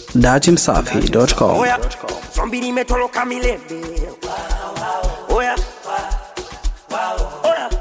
datimsafi.com. Oya, zombi limetoroka milele. Oya, oya,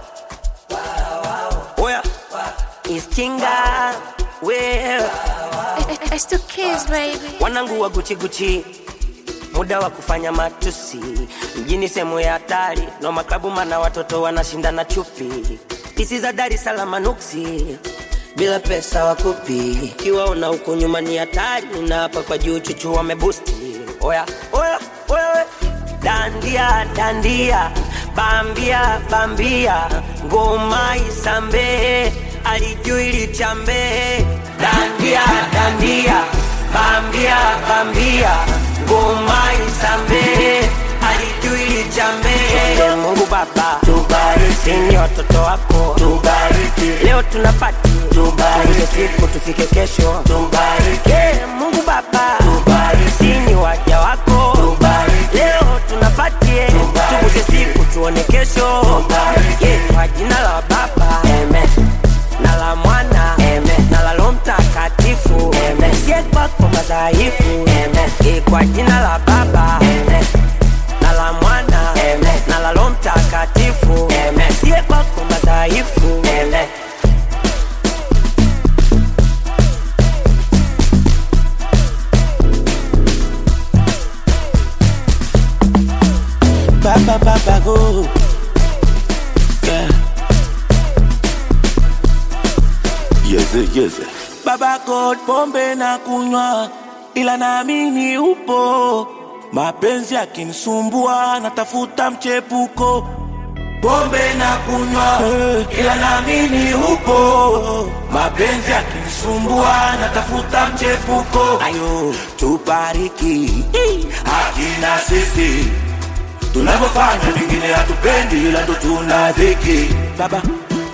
oya, iskinga wewe It's the kids, baby. wanangu wa Gucci Gucci, muda wa kufanya matusi mjini, sehemu ya hatari no maklabu, mana watoto wanashindana chupi, pisi za Dar es Salaam nuksi bila pesa wakupi, kiwaona huko nyuma ni hatari, na hapa kwa juu chuchu wamebusti. Oya oya oya, we. dandia dandia, bambia bambia, ngoma isambe, alijui lichambe, dandia dandia, bambia bambia, ngoma isambe, alijui lichambe. Mungu Baba tubariki, ni watoto wako tubariki, leo tunapati tubariki, siku tufike kesho tubariki, Mungu Baba tubariki, ni waja wako tubariki, leo tunapatie tuvushe siku tuone kesho tubariki, kwa jina la Baba amen na la mwana Amen. na la Roho Mtakatifu Amen. Sie kwako madhaifu Amen. Eh, kwa jina la Baba Amen. na la mwana Amen. na la Roho Mtakatifu Amen. Sie kwako madhaifu Amen. Baba baba go. Yeah. Yeze, yeze. Baba God, pombe na kunywa, ila naamini upo. Mapenzi yakinisumbua, natafuta mchepuko. Pombe na kunywa, ila naamini upo. Mapenzi yakinisumbua, natafuta mchepuko. Ayo, tubariki hakina sisi tunavyofanya vingine hatupendi, ila ndo tuna dhiki. Baba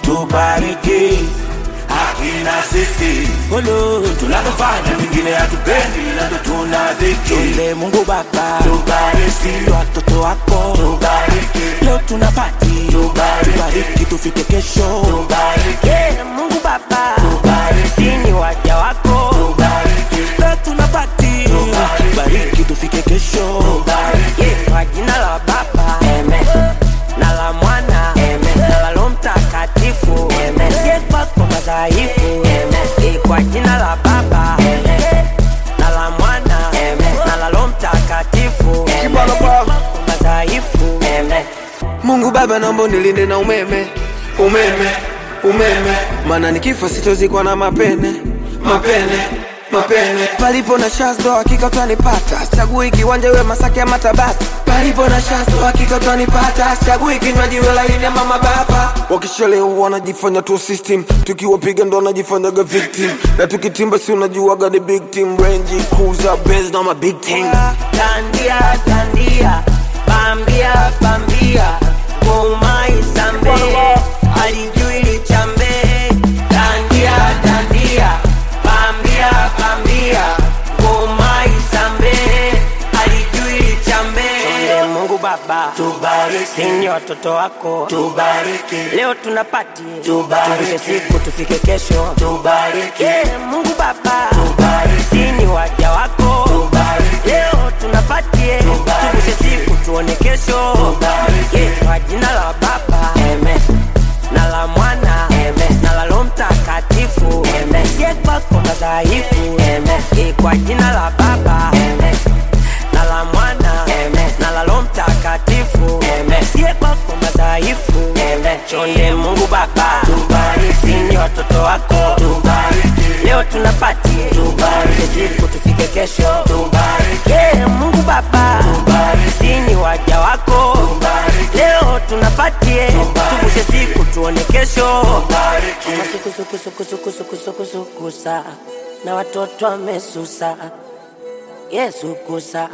tubariki hakina sisi Olo, tunavyofanya vingine hatupendi, ila ndo tuna dhiki. Tunde Mungu Baba tubariki watoto wako tubariki, leo tunapati tubariki, tubariki tufike kesho tubariki, Yeah, Mungu Baba tubariki, ni waja wako tubariki, leo tunapati tubariki, tufike kesho tubariki. Yeah, kwa jina la Baba Amen. na la Mwana Amen. na la Roho Mtakatifu Amen. Sie kwako madhaifu Amen. Eh, kwa jina la Baba Amen. na la Mwana Amen. na la Roho Mtakatifu Amen. Sie kwako madhaifu Amen. Mungu Baba, naomba unilinde na umeme, umeme, umeme, maana nikifa sitozikwa na mapene, mapene, mapene. Palipo na shazdo hakika utanipata, chagui kiwanja iwe Masaki ama Tabata. Palipo na shazdo hakika utanipata, chagui kinywaji iwe laini ama mababa. Wakishalewa wanajifanya tu system, tukiwapiga ndo wanajifanyaga victim, na tukitimba si unajuaga ni big team, Range Cruiser, Benz na ma big team. Dandia, dandia, bambia, bambia, ngoma isambe, alijui lichambe. Dandia, dandia, bambia, bambia, ngoma isambe, alijui lichambe. Tunde Mungu Baba, tubariki, ni watoto wako, tubariki, leo tunapati, tubariki, siku tufike kesho, tubariki, yeah, Mungu Baba, tubariki, ni waja wako, tubariki, leo tunapatie, tuvushe siku tuone kesho, tubariki, yeah, kwa jina la Baba, amen na la mwana Amen. na la Roho Mtakatifu Amen. Sie kwako madhaifu Amen. Eh, kwa jina la Baba Amen. na la mwana Amen. na la Roho Mtakatifu Amen. Sie kwako madhaifu Amen. Chonde Mungu Baba tubariki, ni watoto wako tubariki, leo tunapati tubariki, siku tufike kesho tubariki, yeah, Mungu Baba tubariki, ni waja wako tubariki, leo tunapatie tuvushe siku tuone kesho masukusukusukusukusukusukusukusa na watoto wamesusa Yesu kusa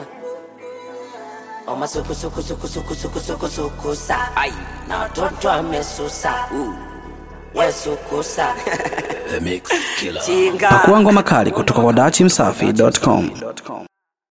omasukusukusukusukusukusukusa na watoto wamesusa Yesu kusa The Mix Killer. chinga Pakua ngoma kali kutoka kwa datimsafi.com.